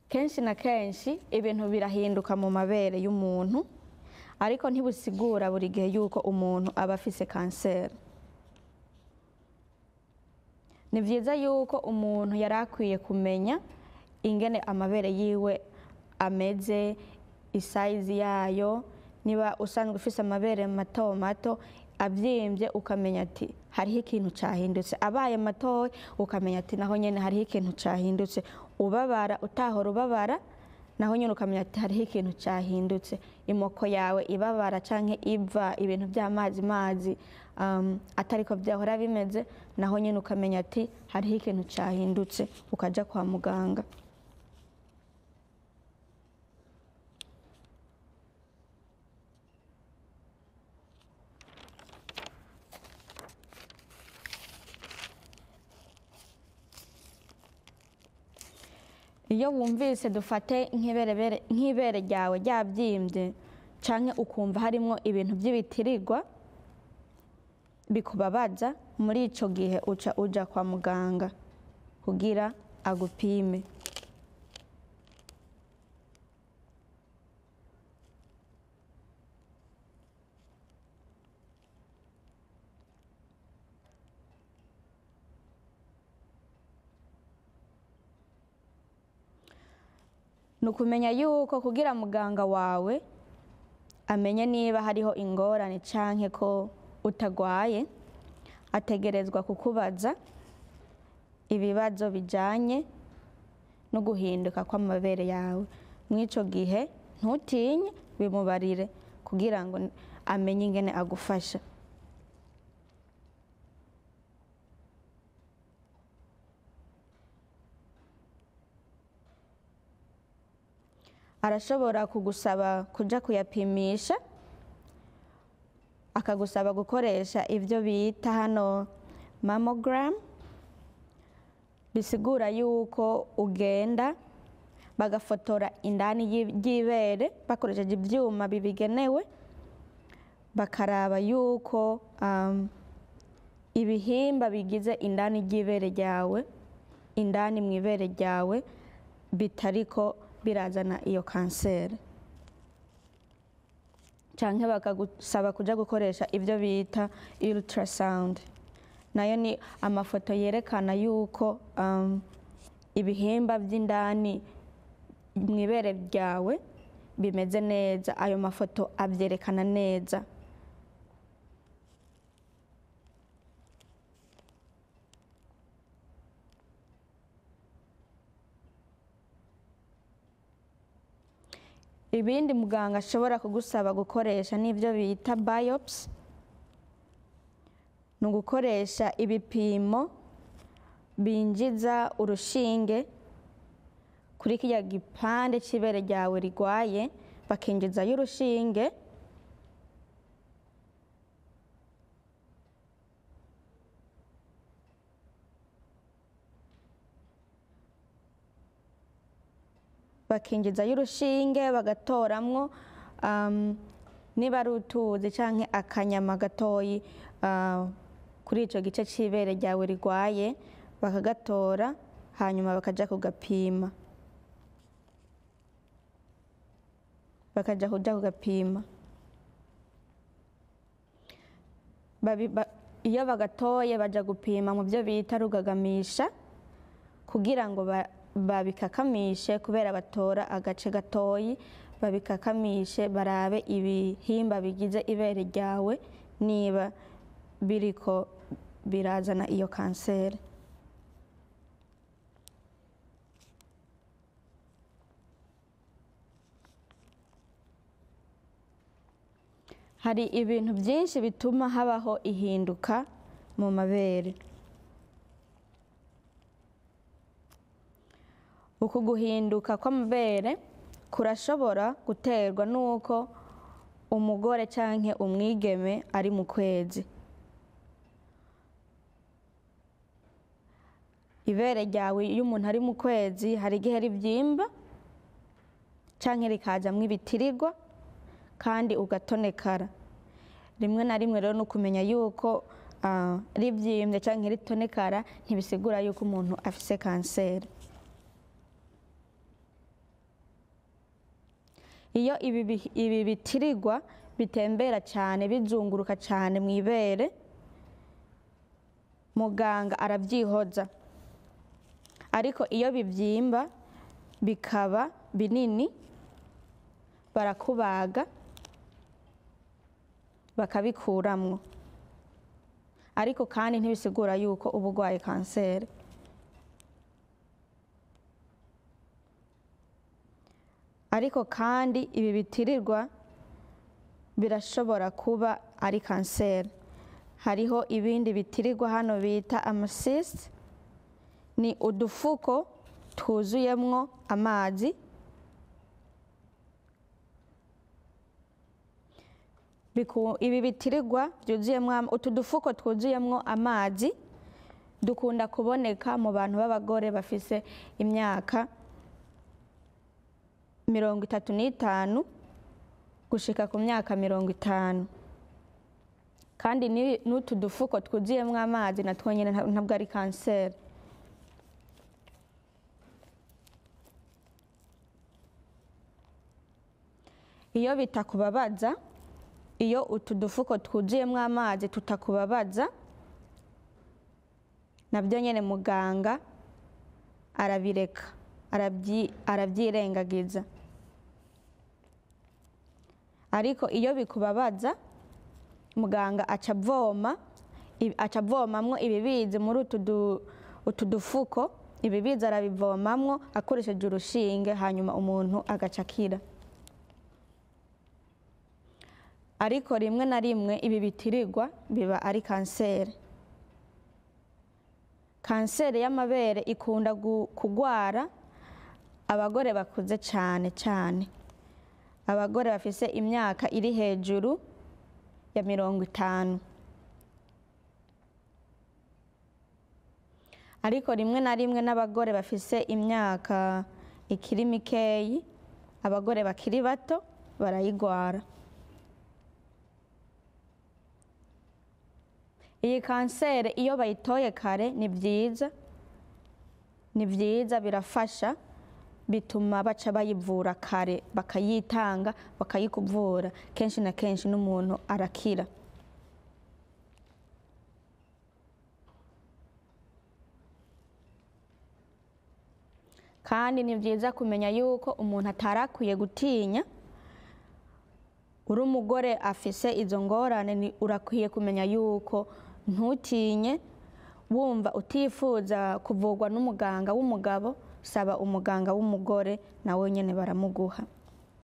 kenshi na kenshi ibintu birahinduka mu mabere y'umuntu ariko ntibusigura buri gihe yuko umuntu aba afise kanseri ni byiza yuko umuntu yari akwiye kumenya ingene amabere yiwe ameze isayizi yayo niba usanzwe ufise amabere mato mato abyimbye ukamenya ati hariho ikintu cyahindutse abaye matoya ukamenya ati naho nyine hariho ikintu cyahindutse ubabara utahora ubabara naho nyine ukamenya ati hariho ikintu cyahindutse imoko yawe ibabara cyangwa iva ibintu by'amazi mazi um, atari ko byahora bimeze naho nyine ukamenya ati hariho ikintu cyahindutse ukajya kwa muganga iyo wumvise dufate nk'iberebere- nk'ibere ryawe ryabyimbye cyangwa ukumva harimo ibintu by'ibitirirwa bikubabaza muri icyo gihe uca ujya kwa muganga kugira agupime ni ukumenya yuko kugira muganga wawe amenye niba hariho ingorane cyangwa ko utagwaye ategerezwa kukubaza ibibazo bijyanye no guhinduka kw'amabere yawe muri icyo gihe ntutinye bimubarire kugira ngo amenye ingene agufasha arashobora kugusaba kujya kuyapimisha akagusaba gukoresha ibyo bita hano mamogaramu bisigura yuko ugenda bagafotora indani y'i- y'ibere bakoresheje ibyuma bibigenewe bakaraba yuko um, ibihimba bigize indani ry'ibere ryawe indani mu ibere ryawe bitariko birazana iyo kanseri cyangwa bakagusaba kujya gukoresha ibyo bita ultrasound nayo ni amafoto yerekana yuko um, ibihimba by'indani mu ibere ryawe bimeze neza ayo mafoto abyerekana neza ibindi muganga ashobora kugusaba gukoresha n'ibyo bita biopsy ni ugukoresha ibipimo binjiza urushinge kuri kiriya gipande cy'ibere ryawe rigwaye bakinjizayo urushinge bakinjizayo urushinge bagatoramwo um, niba ari utuzi cyangwa akanyama gatoyi uh, kuri icyo gice cy'ibere ryawe rigwaye bakagatora hanyuma bakajya kugapima bakajya kujya kugapima Babi- ba- iyo bagatoye bajya gupima mu byo bita rugagamisha kugira ngo ba- babikakamishe kubera batora agace gatoyi babikakamishe barabe ibihimba bigize ibere ryawe niba biriko birazana iyo kanseri hari ibintu byinshi bituma habaho ihinduka mu mabere uku guhinduka kw'amabere kurashobora guterwa n'uko umugore cyangwa umwigeme ari mu kwezi ibere ryawe iyo umuntu ari mu kwezi hari igihe ribyimba cyangwa rikajyamo ibitirirwa kandi ugatonekara rimwe na rimwe rero ni ukumenya yuko ah, ribyimbye cyangwa ritonekara ntibisigura yuko umuntu afise kanseri iyo ibi bi- ibi bitirirwa bitembera cyane bizunguruka cyane mu ibere muganga arabyihoza ariko iyo bibyimba bikaba binini barakubaga bakabikuramwo ariko kandi ntibisigura yuko uba urwaye kanseri ariko kandi ibi bitirirwa birashobora kuba ari kanseri hariho ibindi bitirirwa hano bita amasisite ni udufuko twuzuyemwo amazi Biku- ibi bitirirwa byuzuyemo am- utu dufuko twuzuyemwo amazi dukunda kuboneka mu bantu b'abagore bafise imyaka mirongo itatu n'itanu gushika ku myaka mirongo itanu kandi ni- n'utu dufuko twuzuyemo amazi natwo nyine nta- ntabwo ari kanseri iyo bitakubabaza iyo utu dufuko twuzuyemo amazi tutakubabaza nabyo nyine muganga arabireka arabyi- arabyirengagiza ariko iyo bikubabaza muganga aca avoma i- aca avomamwo ibibizi muri utu du- utu dufuko ibibizi arabivomamwo akoresheje urushinge hanyuma umuntu agaca akira ariko rimwe na rimwe ibi bitirirwa biba ari kanseri kanseri y'amabere ikunda gu- kugwara abagore bakuze cyane cyane abagore bafise imyaka iri hejuru ya mirongo itanu ariko rimwe na rimwe n'abagore bafise imyaka ikiri mikeyi abagore bakiri bato barayigwara iyi kanseri iyo bayitoye kare ni byiza ni byiza birafasha bituma baca bayivura kare bakayitanga bakayikuvura kenshi na kenshi n'umuntu arakira kandi ni byiza kumenya yuko umuntu atari akwiye gutinya uri umugore afise izo ngorane ni- urakwiye kumenya yuko ntutinye wumva utifuza kuvurwa n'umuganga w'umugabo saba umuganga w'umugore nawe nyine baramuguha